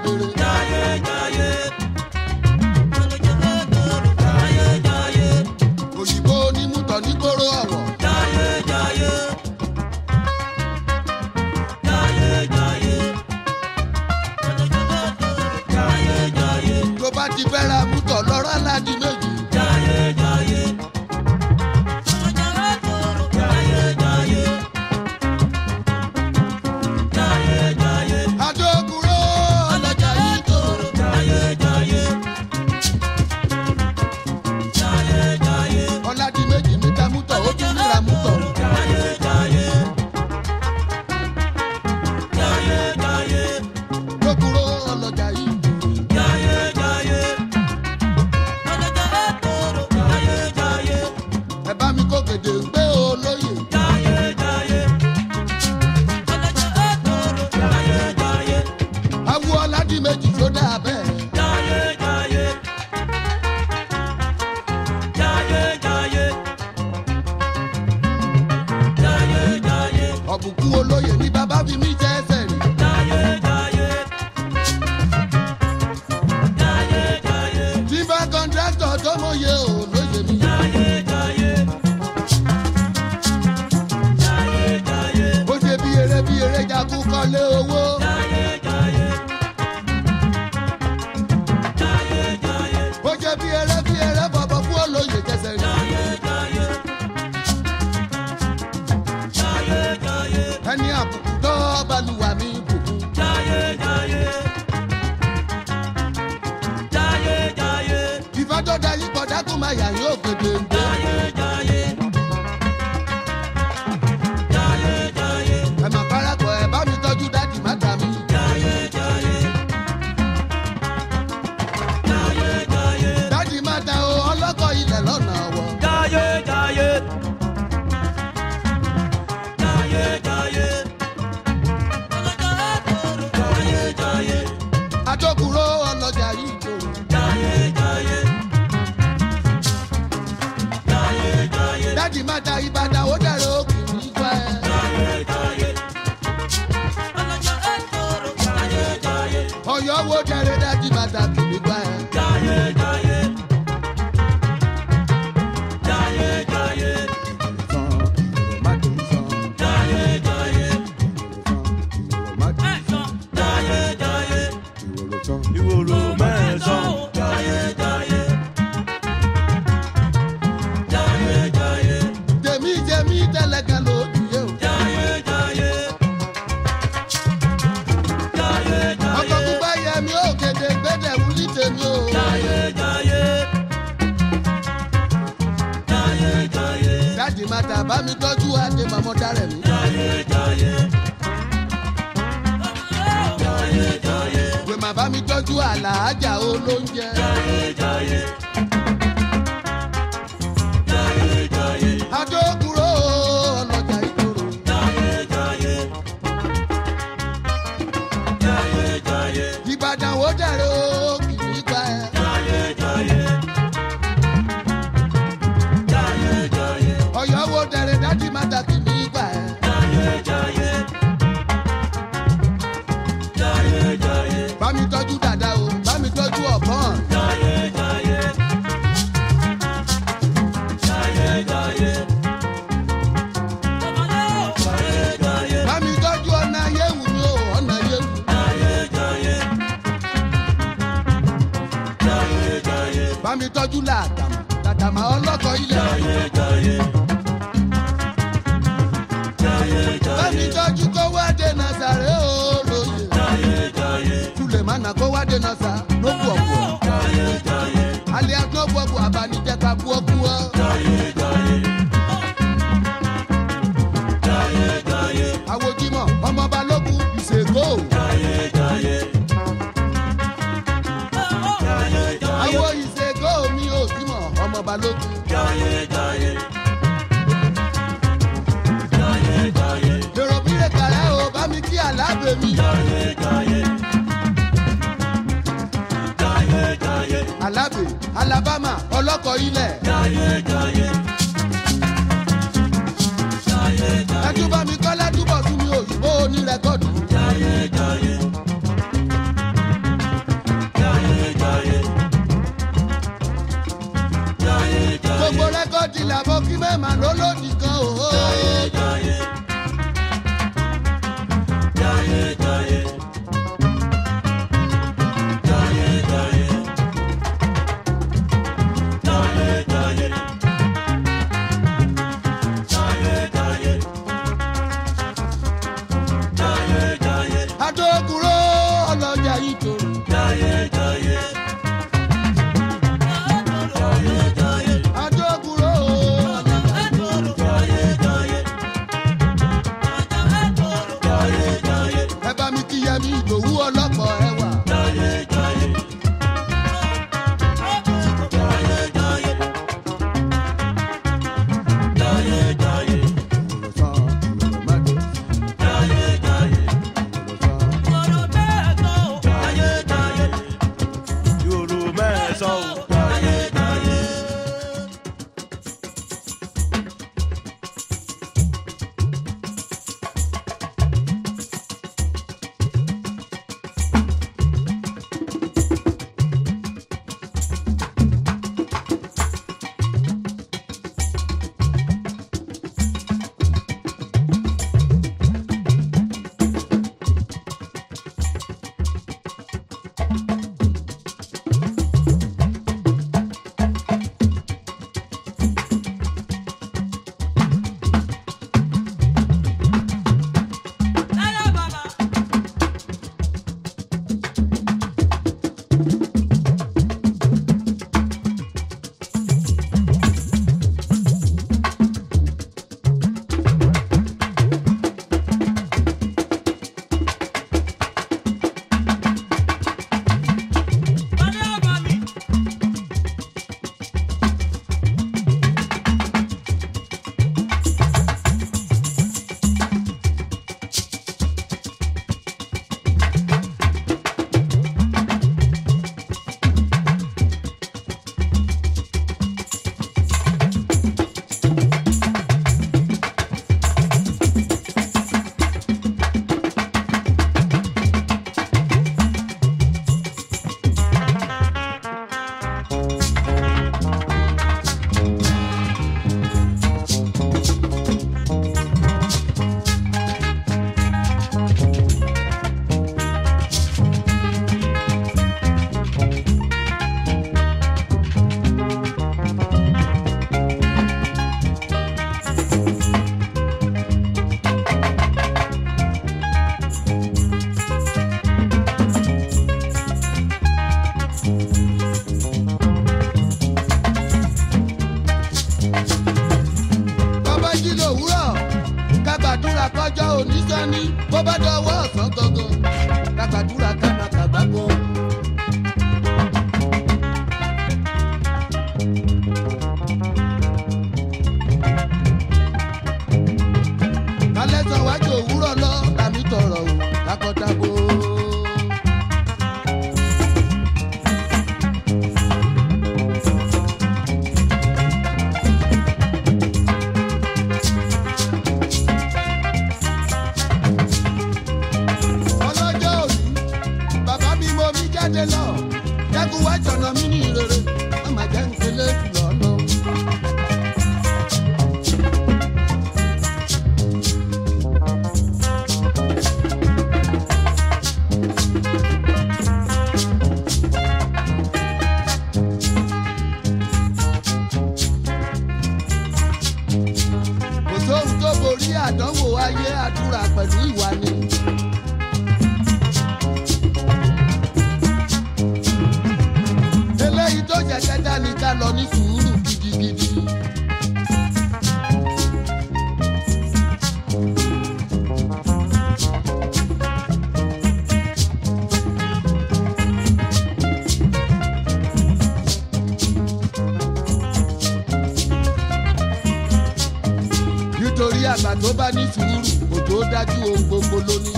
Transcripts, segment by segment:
kedere. Jayé jayé. Jayé jayé. òyìnbó onímùtọ̀ nígboro ọ̀wọ̀. Jayé jayé. Jayé jayé. Jayé jayé. tó bá ti fẹ́ ra mútọ̀ lọ́rọ́ aládìí méjì. Jayé jayé. Jayé jayé. Jayé jayé. adókúrò ọlọ́jà yìí tòrò. Jayé jayé. Jayé jayé. ọ̀làdìí méjì ní ta mútọ̀ ó tún ríra mútọ̀. Jayé jayé. Jayé jayé. adókúrò ọlọ́jà yìí tòrò. Jayé jayé. Jayé jayé. ẹ bá mi kó gèdè gbé olóyè. Jayé jayé. Jayé jayé. awo ọ̀làdìí méjì tó dáa bẹ́ẹ̀. Jayé jayé. Jayé jayé. Jayé jayé. ọ̀bùkún olóyè ní bàbá fi mí jẹ́ ẹsẹ̀ rìn. Jayé jayé. Jayé jayé. tífà kọ́ńtráktọ̀ tó mọ̀ye olóyè mi. Jayé jayé. Jayé jayé. ó ṣe bí eré bí eré jakú kọ́lé owó. Jayé jayé. Jayé jayé. ó ṣe bí eré bí eré bọ̀bọ̀ fún olóyè jẹsẹ̀ rìn. Jayé jayé. Jayé jayé. ẹni àbùkù tó balùwà mi bùkún. Jayé jayé. Jayé jayé. ìfàjọ́dá yìí kọjá kó máa yà yín ògèdè ń gbé. Jayé jayé. Jayé jayé. ẹ mà parapọ̀ ẹ bá mi tọ́jú dáàdì má dà mí. Jayé jayé. Jayé jayé. dáàdì má da o ọlọ́kọ̀ ilẹ̀ lọ́nà ọ̀wọ́. Jayé jayé. Jayé jayé. Jayé jayé. adókúrò ọlọ́jà yìí tó. Jayé jayé. Jayé jayé. dáàdì má da ìbàdàn ó dẹ̀rẹ̀ òkè nígbà ẹ. Jayé jayé. Jayé jayé. ọ̀yọ́ wo dẹ̀rẹ̀ dáàdì má da kì nígbà ẹ. Jayé jayé. Jayé jayé. Jayé jayé. Jayé jayé. Ìwòrò mẹ́sàn-án. Jayé jayé. Jayé jayé. tèmi tèmi tẹ́lẹ̀kẹ́ ló dìé o. Jayé jayé. Jayé ọkọ̀ jayé. gbígbá yẹ mi ó kéde gbẹ́dẹ̀ wúlí tèmi o. Jayé jayé. Jayé jayé. dáàdì má da bá mi tọ́jú adé màmọ́ dárẹ̀ mi. Jayé jayé. Jayé jayé. pé má bá mi tọ́jú àlàájà olóúnjẹ. Jayé jayé. Jayé jayé. adókúrò ọlọ́jà ìkorò. Jayé jayé. Jayé jayé. ìbàdàn ó dẹ̀rẹ̀ òkè nígbà ẹ. Jayé jayé. Jayé jayé. ọ̀yọ́ wo dẹ̀rẹ̀ dáàdì má da kì nígbà ẹ. Jayé jayé. Jayé jayé. bá mi tọ́jú dàda o bá mi tọ́jú ọ̀bọ̀n. Jayé jayé. Jayé jayé. Jayé jayé. bá mi tọ́jú ọ̀nà yéwu mi o ọ̀nà yéwu. Jayé jayé. Jayé jayé. bá mi tọ́jú làtàmà làtàmà ọlọ́kọ̀ ilẹ̀. Jayé jayé. Jayé bá mi jayé. tọ́jú kó wá dènà sàré olóye. Jayé jayé. sulemana kó wá dènà sà lókù ọ̀pọ̀. Jayé jayé. alẹ́ àtúnọ̀bù ọ̀bù àbánijẹ́ ká kú ọkú ọ. Jayé jayé. Jayé jayé. àwòjímọ̀ ọmọ balógun ìṣègò. Jayé jayé. Jayé jayé. àwọ̀ ìṣègò mi ò símọ̀ ọmọ balógun. Jayé jayé. Jayé jayé. èrò bílẹ̀ kàrẹ́ o bá mi kí àlábẹ̀ mi. Jayé jayé. Jayé jayé. alábẹ̀ alabama ọlọ́kọ̀ ilẹ̀. Jayé jayé. Jayé jayé. ẹjú bá mi kọ́ lẹ́dúbọ̀ tún mi òyìnbó onírẹ́kọ̀dù. Jayé jayé. jó nìkan o. Jayé jayé. Jayé jayé. Jayé jayé. Jayé jayé. Jayé jayé. Jayé jayé. adókúrò ọlọ́jà yìí tòrò. Jayé jayé. Jayé jayé. adókúrò Jayé jayé. Jayé jayé. ẹ bá mi kí yẹmi ìdòwú ọlọ́pọ̀ ẹwà. Jayé jayé. Jayé jayé. Jayé jayé. Jayé jayé. Jayé jayé. Yorùbá ẹ̀sọ́ o. Jayé jayé. bàbá jí lòwúrọ̀ kágbàdúrà kọjọ́ òní sani bó bá dọwọ́ ọ̀sán gangan kágbàdúrà kánà kàgbàgbọ́. kálẹ̀ sàn wájú òwúrọ̀ lọ làmì tọrọ o lákọ̀tàbó. ọlọ́jọ́ òní bàbá mi mo mi jáde lọ jágun wá jọ̀nà mí ní ìrere má má jẹ́ nkele jùlọ lọ. kò sóhun tó borí àdánwò ayé àdúrà pẹ̀lú ìwà ni. eléyìí tó jẹ kẹta ni ká lọ ní sùúrù gidigidi. nítorí àgbà tó bá ní sùúrù òjò dájú ohun gbogbo lónìí.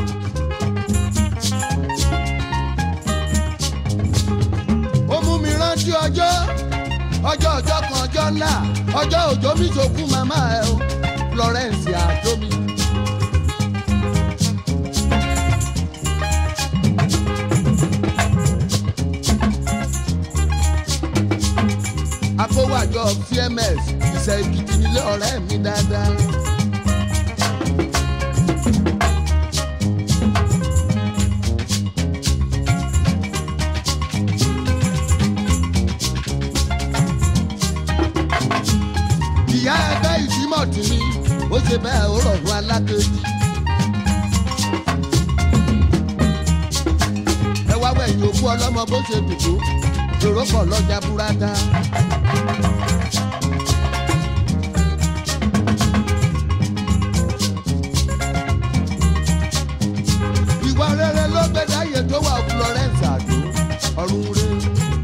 ó mú mi rántí ọjọ́ ọjọ́ ọjọ́ kan ọjọ́ ńlá ọjọ́ òjò mi sòkún màmá ẹ o Florence àjọmi. akówàjọ cms ìṣe èkìtì nílé ọ̀rẹ́ mi dáadáa. ìyá ẹgbẹ́ ìdímọ̀tì mi ó ṣe bẹ́ẹ̀ ó rọ̀rùn alákejì. ẹ wá wẹ̀yìn òkú ọlọ́mọ bó ṣe dùdú èrò pọ̀ lọ́jà búrádá. ìwà rere ló gbé dáyé tó wà Florence àdó ọ̀run rẹ̀.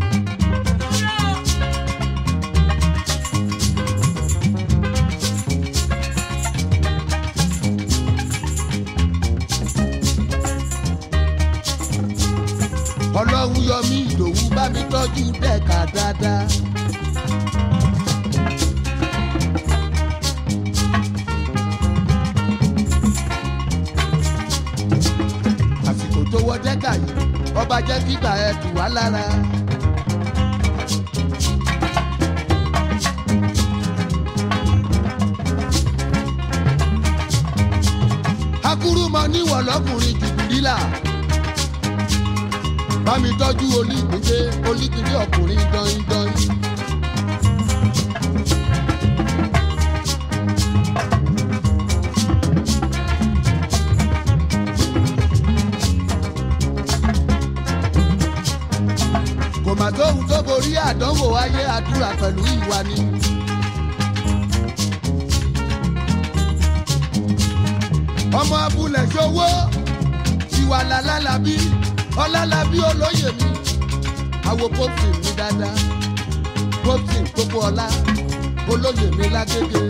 ọlọ́run yọ mí ìdòwú bá mi tọ́jú dẹ́ka dáadáa. àsìkò tó wọ dẹ́ka yìí ọba jẹ́ kígbà ẹ̀ tù wá lára. akúrú mọ níwọ̀ lọ́kùnrin jùbìlílà bámi tọ́jú olígbìndé olígbìndé ọkùnrin dọ́yìndọ́yìn. kò mà tóhun tó borí àdánwò ayé àdúrà pẹ̀lú ìwà ni. ọmọ abúlé ṣòwò ìwà làlálàbí ọlálàbí olóyè mi àwo pósìn mi dáadáa pósìn gbogbo ọlá olóyè mi lágége.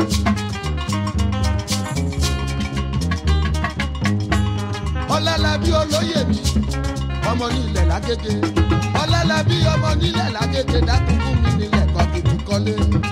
ọlálàbí olóyè mi ọmọ nílẹ̀ lágége ọlálàbí ọmọ nílẹ̀ lágége dákúkú mi nílẹ̀ kọ́kìtì kọ́lé.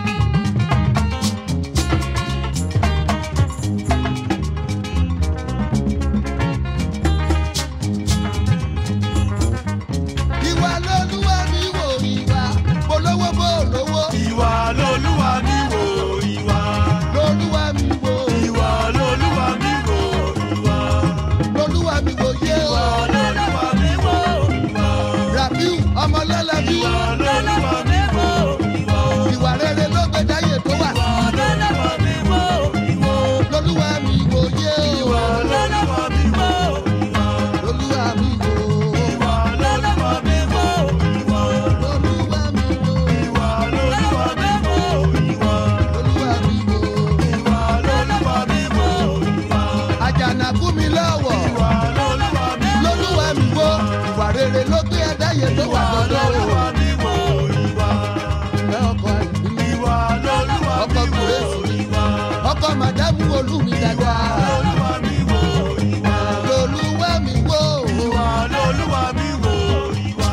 ìwà lolúwa mi wò ìwà polówó bó lówó ìwà lolúwa mi wò ìwà. lolúwa mi wò ìwà lolúwa mi wò ìwà. lolúwa mi wò yé o. ìwà lolúwa mi wò ìwà. rabiu ọmọlẹ́lẹ́bí ìwà lolúwa mi wò ìwà. ìwà rere ló gbé dáyé tó wà ìwà lolúwa mi wò ìwà. lolúwa mi wò yé o. ìwà lolúwa mi wò ìwà. lolúwa mi wò ìwà lolúwa mi wò ìwà. lolúwa mi wò ìwà lolúwa mi wò ìwà. lolúwa mi wò. ìwà lolúwa mi wò ìwà. àjànàkú mi lọ́wọ́ ìwà lolúwa mi wò lolúwa mi wò ìwà rere ló gbé dáyé tó wà ìwà lọ́dọ̀ o. lolúwa mi wò ìwà. ẹ ọkọ àìbí ìwà lolúwa ọkọ mi wò kùrẹ́sì ìwà. ọkọ màdámù olúmi dáadáa. lolúwa mi wò ìwà. lolúwa mi wò ìwà lolúwa mi wò ìwà.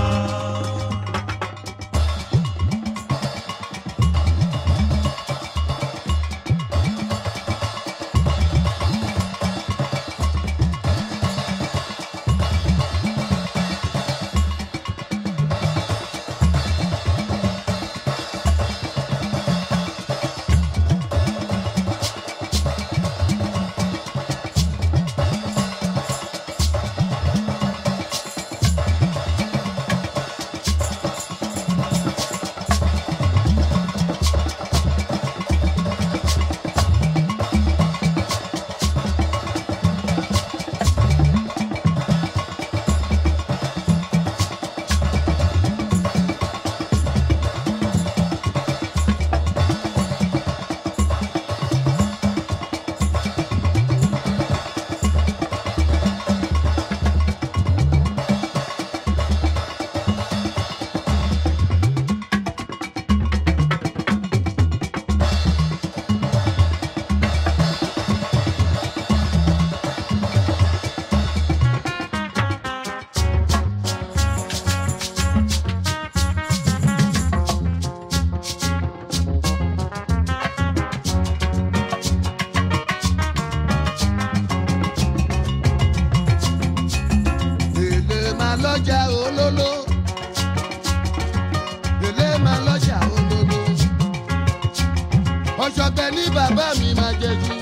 ọ̀ṣọ́gbẹ́ ní bàbá mi máa jẹ jù.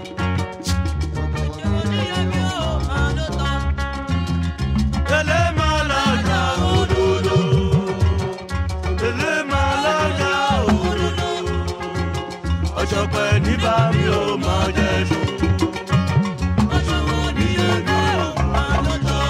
Elémàlájà òdodo. Elémàlájà òdodo. Ọ̀ṣọ̀pẹ̀ níbà mi ò máa jẹ sùn. Ní èmi ò máa lọ́jọ́.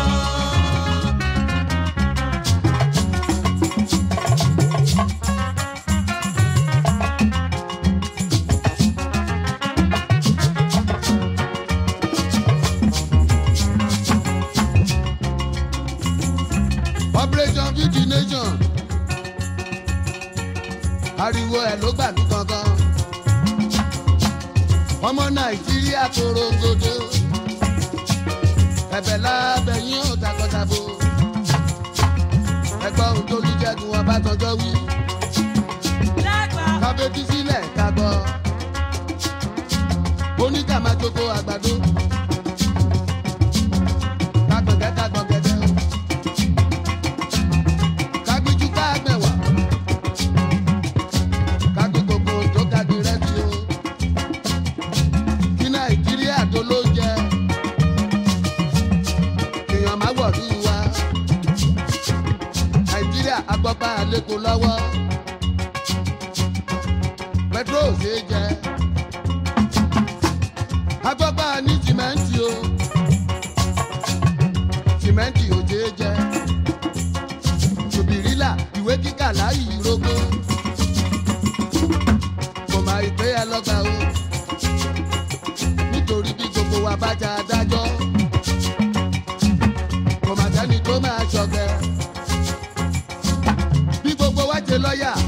operation feed the nation ariwo ẹ̀ ló gbàlú gangan ọmọ nàìjíríà korongodo ẹ̀bẹ̀ lábẹ́yìn ò takọtabo ẹgbọ́n ohun tó ní jẹ́gun ọbásanjọ́ wí kábẹ́tì sílẹ̀ kábọ̀ oníkà máa jogbo àgbàdo kágbọ̀ngẹ́ kágbọ̀ngẹ́dẹ́ o kágbíjú kágbẹ̀wà kágbí gbogbo tó kágbí rẹ́sì o kí nàìjíríà tó ló jẹ èèyàn má wọ̀lú wa nàìjíríà agbọ́pá àlékún lọ́wọ́ pẹtrol ṣe é jẹ agbọ́pá ní sìmẹ́ǹtì o sìmẹ́ǹtì ò ṣe é jẹ tòbìrìlà ìwé kíkà láyì rógó kò má ìpè ẹ lọ́gbà o nítorí bí gbogbo wa bá já adájọ́ kò má sẹ́ni tó máa ṣọ̀gẹ́ bí gbogbo wa ṣe lọ́ọ̀yà